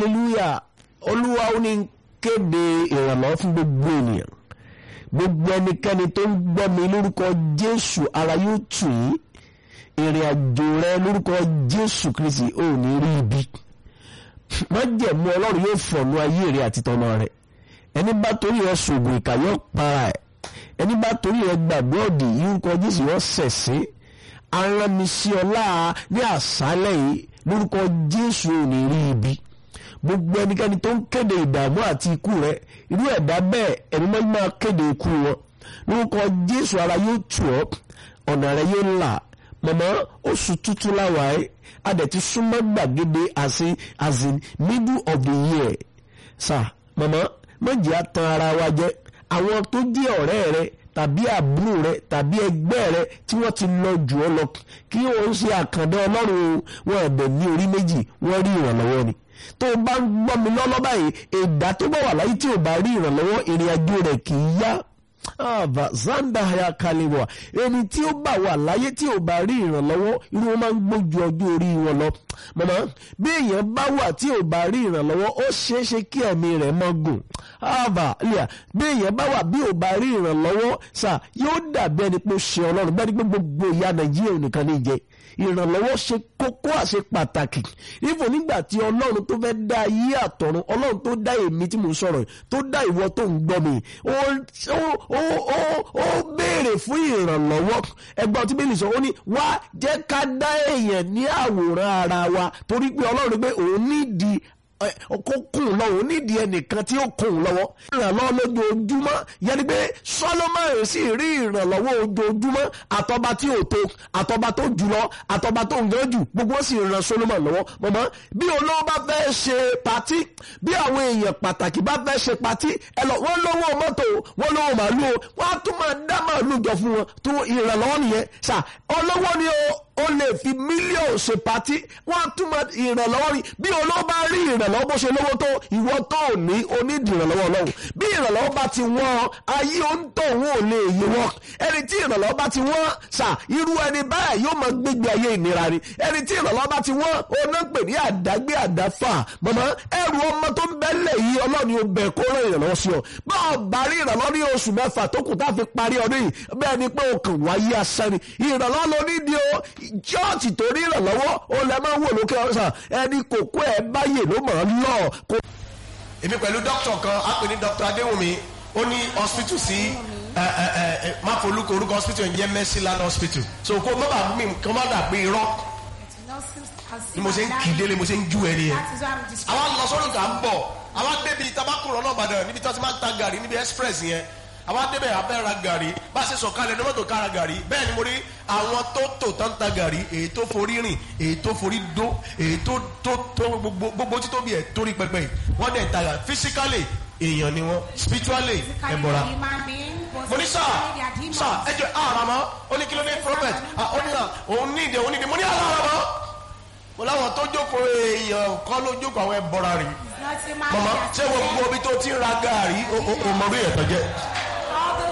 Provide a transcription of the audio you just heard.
hallelujah olúwa ó ní kéde ìrànlọ́wọ́ fún gbogbo ènìyàn gbogbo ẹnikẹ́ni tó ń gbọ́ mi lórúkọ jésù ara yóò tù yín ìrìn àjò rẹ lórúkọ jésù kristi ò ní rí ibi májẹ̀mú ọlọ́run yóò fọ̀nù ayé rẹ àti tọmọ rẹ ẹni bá torí rẹ ṣògùn ìkà yóò para ẹ ẹni bá torí rẹ gbàgbé ọ̀dì lórúkọ jésù yóò ṣẹ̀ṣẹ̀ aránisí ọlá ní àṣálẹ̀ yìí lórúkọ jésù ò ní rí ibi gbogbo ẹnikẹ́ni tó ń kéde ìdààmú àti ikú rẹ irú ẹ̀dá bẹ́ẹ̀ ẹni máa máa kéde ikú wọn lórúkọ jésù ara yóò tù ọ́ ọ̀nà rẹ yóò là mọ̀mọ́ oṣù tuntun láwa ẹ́ adẹ̀ ti súnmọ́ gbàgede àti as in middle of the year sà mọ̀mọ́ méjì á tan ara wa jẹ́ àwọn tó jẹ́ ọ̀rẹ́ rẹ tàbí àbúrò rẹ tàbí ẹgbẹ́ rẹ tí wọ́n ti lọ jù ọ́ lọ kí wọ́n ṣe àkàndá ọlọ́run wọn ẹ̀bẹ̀ ní orí méjì wọ́n rí ìrànlọ́wọ́ ni tó o bá ń gbọ́ mi lọ́lọ́ báyìí ẹ̀dá tó bá wà láyé tí ò bá rí ìrànlọ́wọ́ ìrìn àjò rẹ̀ kì í yá àbá zanda ya kaliwa ẹni tí ó bá wà láyé tí ò bá rí ìrànlọ́wọ́ irú wọn máa ń gbójú ọjọ́ orí wọn lọ mọ̀mọ́ bí èèyàn bá wà tí ò bá rí ìrànlọ́wọ́ ó ṣeé ṣe kí ẹ̀mí rẹ̀ mọ́ gùn àbá lẹ́yà bí èèyàn bá wà bí ò bá rí ìrànlọ́wọ́ sà yóò dàbí ẹni pé ó ṣe ọlọ́run bẹ́ẹ̀ ni pé gbogbo ìyá nàìjíríà nìkan ní jẹ ìrànlọ́wọ́ ṣe kókó àṣe pàtàkì ìfò nígbà tí ọlọ́run tó fẹ́ dá ayé àtọ̀run ọlọ́run tó dá èmi tí mo ń sọ̀rọ̀ tó dá ìwọ tó ń gbọ́ mi ó béèrè fún ìrànlọ́wọ́ ẹgbẹ́ ọtí bẹ́ẹ̀ sọ ó ní wá jẹ́ ká dá èèyàn ní àwòrán ara wa torí pé ọlọ́run pé òun nídìí kó kùn lọ́wọ́ onídìí ẹnìkan tí ó kùn lọ́wọ́ ìrànlọ́wọ́ lójoojúmọ́ yẹni pé Solomon sì rí ìrànlọ́wọ́ ojoojúmọ́ àtọba tí ò tó àtọba tó jùlọ àtọba tó ń gan jù gbogbo sì ràn Solomon lọ́wọ́ mọ̀mọ́ bí olówó bá fẹ́ ṣe patí bí àwọn èèyàn pàtàkì bá fẹ́ ṣe patí ẹ lọ wọ́n lówó mọ́tò wọ́n lówó màálù o wọ́n á tún máa dá màálù jọ fún wọn tó ìrànlọ́wọ́ nìyẹn sà olówó ni o ó lè fi mílíọ̀nù ṣe patí wọ́n á tún máa ìrànlọ́wọ́ rí bí olówó bá rí ìrànlọ́wọ́ bó ṣe lówó tó ìwọ tó ò ní onídìí ìrànlọ́wọ́ ọlọ́run bí ìrànlọ́wọ́ bá ti wọ́n ayé òǹtọ̀ òun ò lè yí wọ́n ẹni tí ìrànlọ́wọ́ bá ti wọ́n sà irú ẹni báyà yóò máa gbégbé ayé ìnira ni ẹni tí ìrànlọ́wọ́ bá ti wọ́n oná pè ní àdágbé àdáfà mọ̀mọ́ ẹrù ọmọ tó ń bẹ́lẹ̀ yìí ọlọ́run ò bẹ̀ kó rán ìrànlọ́wọ́ sí ọ bá ọ bá rí ìrànlọ́wọ́ ní oṣù mẹ́fà tó kù tá a fi parí ọdún yìí bẹ́ẹ̀ ni pé o kàn wáyé asán ni ìrànlọ́wọ́ ló ní di o chọ́ọ̀tì tó rí ìrànlọ́wọ́ o lè máa wò lókè ọ̀sán ẹni kòkó ẹ̀ báyè ló mọ̀ ọ́ lọ. èmi pẹ̀lú dókítà kan á pè ní dókítà adéwùmí ó ní hospital sí máfolúkọ orúkọ hospital ń jẹ́ mercyland hospital so kó má bàa mi kó má dà pé irọ́ ni mo ṣe ń kì í délé mo ṣe ń jú ẹ nìyẹn àwa lọ sọ́dọ̀ kà ń bọ̀ àwa débi tabakùrọ̀ náà bàdàn níbi tí wọ́n ti máa ń ta gàrí níbi express yẹn àwa débẹ̀ abẹ́ ra gàrí bá a ṣe sọ̀kalẹ̀ ní mọ́tò kára gàrí bẹ́ẹ̀ ni mo rí àwọn tó tò tán ta gàrí èyí tó forí rìn èyí tó forí dó èyí tó tó tó gbogbo gbogbo títóbi ẹ̀ torí pẹpẹ yìí wọ́n dẹ̀ ta gàrí physically èèyàn ni wọ́n spiritually ẹ̀ bọ̀ra. mo ní sáà sáà ẹ jẹ àrà mọ́ ó ní kí ló dé prophet ó ní à òun ní ìdè òun ní ìdè mo ní àrà mọ́ mo láwọn tó jókòó èèyàn kọ́ ló jókòó àwọn ẹ̀ bọ̀ra rè mọ̀mọ́ ṣé gbogbo ibi tó ti ń ra gàrí o mọ̀ bí ẹ̀ tọ́jẹ́.